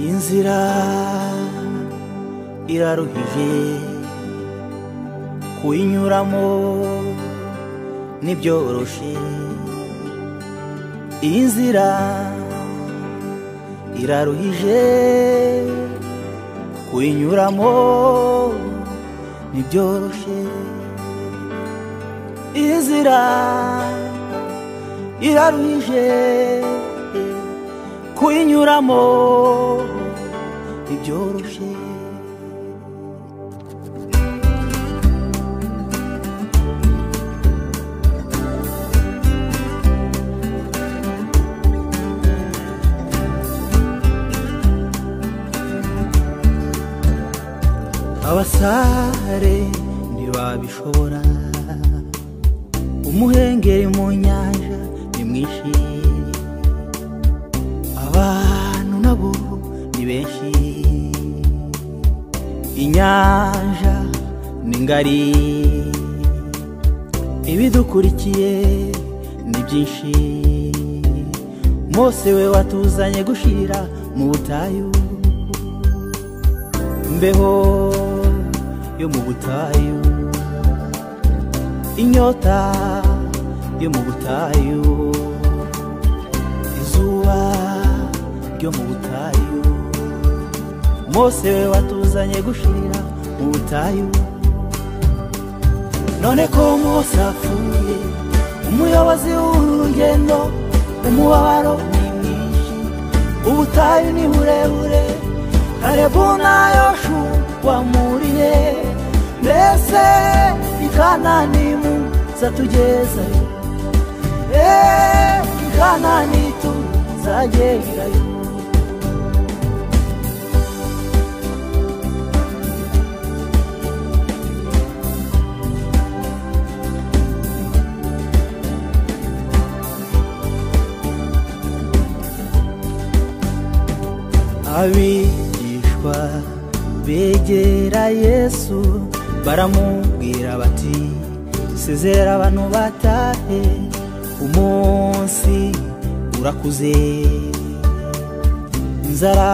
inzira iraruhije kuyinyuramo ntibyoroshye iyi nzira iraruhije kuyinyuramo ntibyoroshye iyi nzira iraruhije kuyinyuramo ntibyoroshye abasare ntibabishobora umuhengeri mu nyanja ni mwinshi abantu nabo ni benshi inyanja ni ngari ibidukurikiye ni byinshi mose we watuzanye gushirira mu butayu imbeho yo mu butayu inyota yo mu butayu izuba ryo mu butayu mose we watuzanye gushirira mu butayu none ko mose apfuye umuyobozi w'urugendo umubabaro ni mwinshi ubutayu ni burebure kalebu na yoshuwa murire mbese ikanani muzatugezayo eee ikanani tuzagerayo abigishwa begera yesu baramubwira bati sezera abantu batahe umunsi urakuze inzara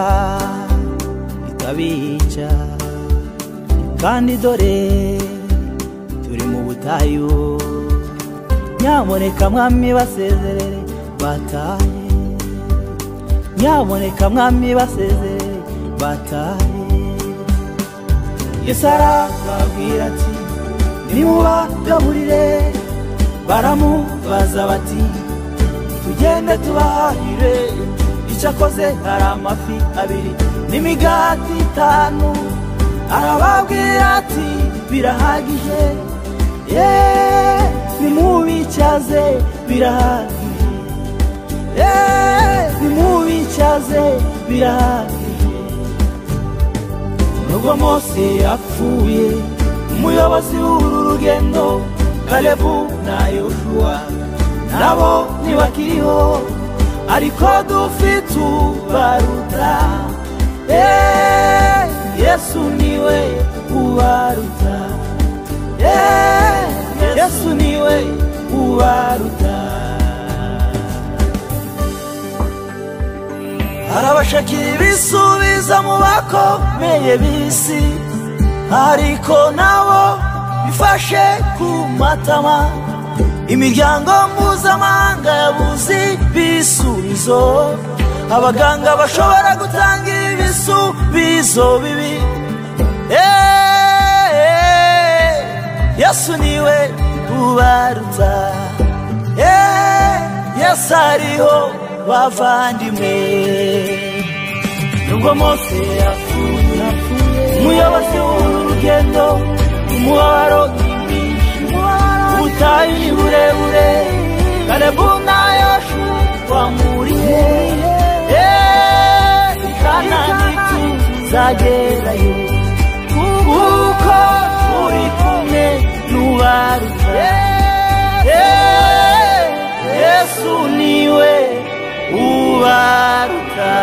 ikabica kandi dore turi mu butayu nyamuneka mwami basezerere batahe nyamuneka mwami basezerere batahe yesu arababwira ati nimubagaburire baramubaza bati tugende tubahire icyo akoze hari amafi abiri n'imigati itanu arababwira ati birahagije ye nimubicyaze birahagije ye nimubicyaze birahagije nubwo mose yapfuye umuyobozi w'uru rugendo kalebu na yoshuwa nabo ntibakiriho ariko dufite ubaruta Eh, yesu niwe ubaruta Eh, yesu niwe ubaruta arabashakira ibisubiza mu bakomeye b'isi ariko nabo bifashe ku matama imiryango mpuzamahanga yabuze ibisubizo abaganga bashobora gutanga ibisubizo bibi Eh, yesu niwe ubaruta Eh, yesu ariho bavandimwe nubwo mose yapfuye umuyobozi w'urugendo umubabaro ni mwinshi ubutayu ni burebure kalebu na yoshuwa muriye Eh, i kanani tuzagerayo kuko uri kumwe n'ubaruta Eh, yesu niwe ubaruta